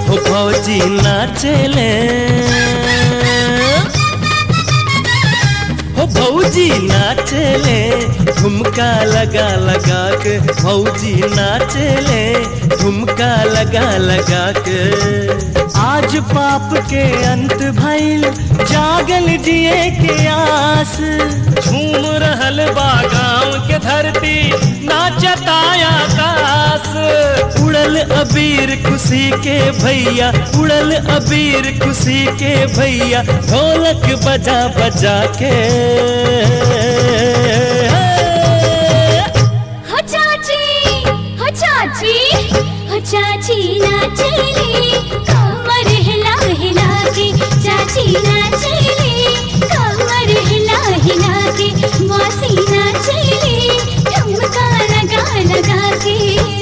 हो भौजी नाचेले हो भौजी नाचेले ठुमका लगा लगा के भौजी नाचेले ठुमका लगा लगा के आज पाप के अंत भइल जागल जिए के आस झूम रहल बा गाँव के धरती नाचताया आकाश उड़ल अबीर खुशी के भैया उड़ल अबीर खुशी के भैया ढोलक बजा बजा के हो चाची हो चाची हो चाची नाचेली कमर हिला हिला के चाची नाचेली कमर हिला हिला के मौसी नाचेली ठुमका लगा लगा के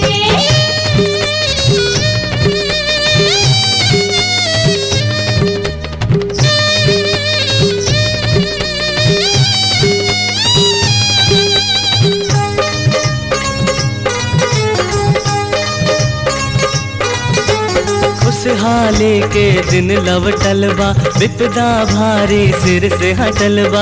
खुशहाली के दिन लवटल बा विपदा भारी सिर से हटल बा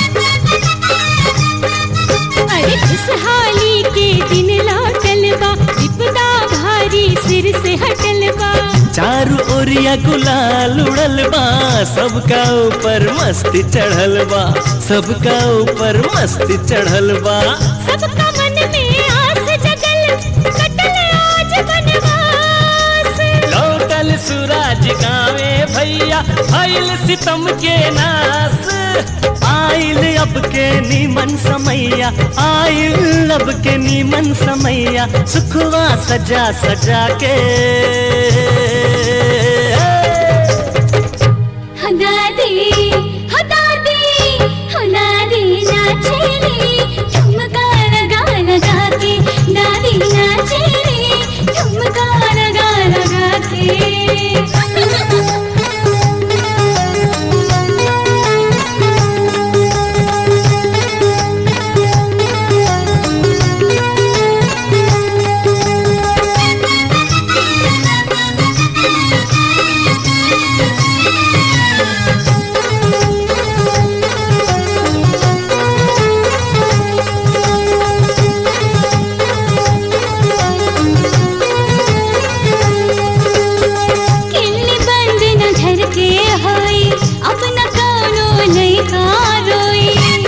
अरे खुशहाली के दिन लौटल बा विपदा भारी सिर से हटल बा चारू ओरिया गुलाल उड़ल बा सबका ऊपर मस्ती चढ़ल बा सबका ऊपर मस्ती चढ़ल बा सबका मन में आस जगल कटल आज बनवास लौटल सूरज गावे भैया भइल सितम के नास आइल अब के नीमन समैया आइल अब के नीमन समैया सुखवा सजा सजा के हो दादी हो दादी हो दादी नाचेली ठुमका लगा लगा के दादी नाचेली ठुमका लगा लगा किल्ली बंद न घर के होई अब न कोनो लइका रोई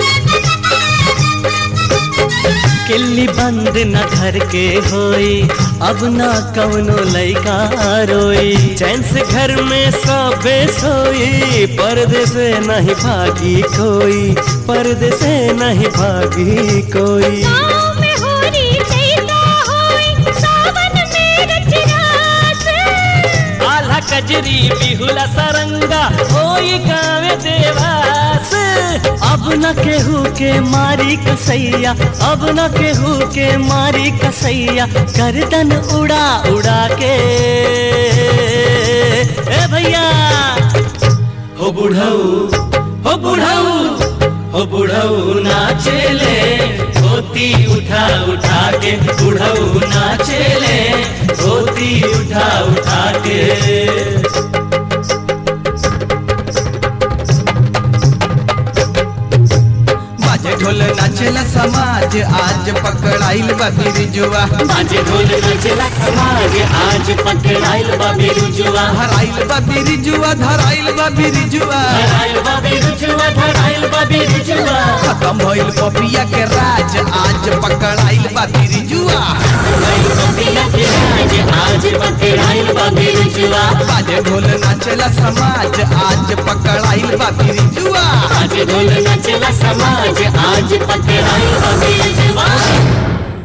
किल्ली बंद न घर के होई अब ना कवनो लइका रोई चैन से घर में सबे सोई पर्दे से नहीं भागी कोई पर्दे से नहीं भागी कोई गाँव में होरी लइका होई सावन में रचरास आल्हा कजरी बिहुला सरंगा होई गावे देवास अब न केहू के मारी कसैया अब न केहू के मारी कसैया गर्दन उड़ा उड़ा के ए भैया हो बुढ़ऊ हो बुढ़ऊ हो बुढ़ऊ नाचेले धोती उठा उठा के बुढ़ऊ नाचेले धोती उठा उठा के बाजे ढोल नाचेला समाज आज पकड़ाइल बा बिरजुआ बाजे ढोल नाचेला समाज आज पकड़ाइल बा बिरुजुआ धराइल बा बिरजुआ धराइल बा बिरजुआ धराइल बा बिरुजुआ धराइल बा बिरुजुआ खत्म भइल पपिया के राज आज पकड़ाइल बा बिरजुआ धराइल बा बिया के राज आज पकड़ाइल बा बिरुजुआ बाजे ढोल नाचेला समाज आज पकड़ाइल बा बिरजुआ बाजे ढोल नाचेला समाज आज पकड़ाइल बा बिरुजुआ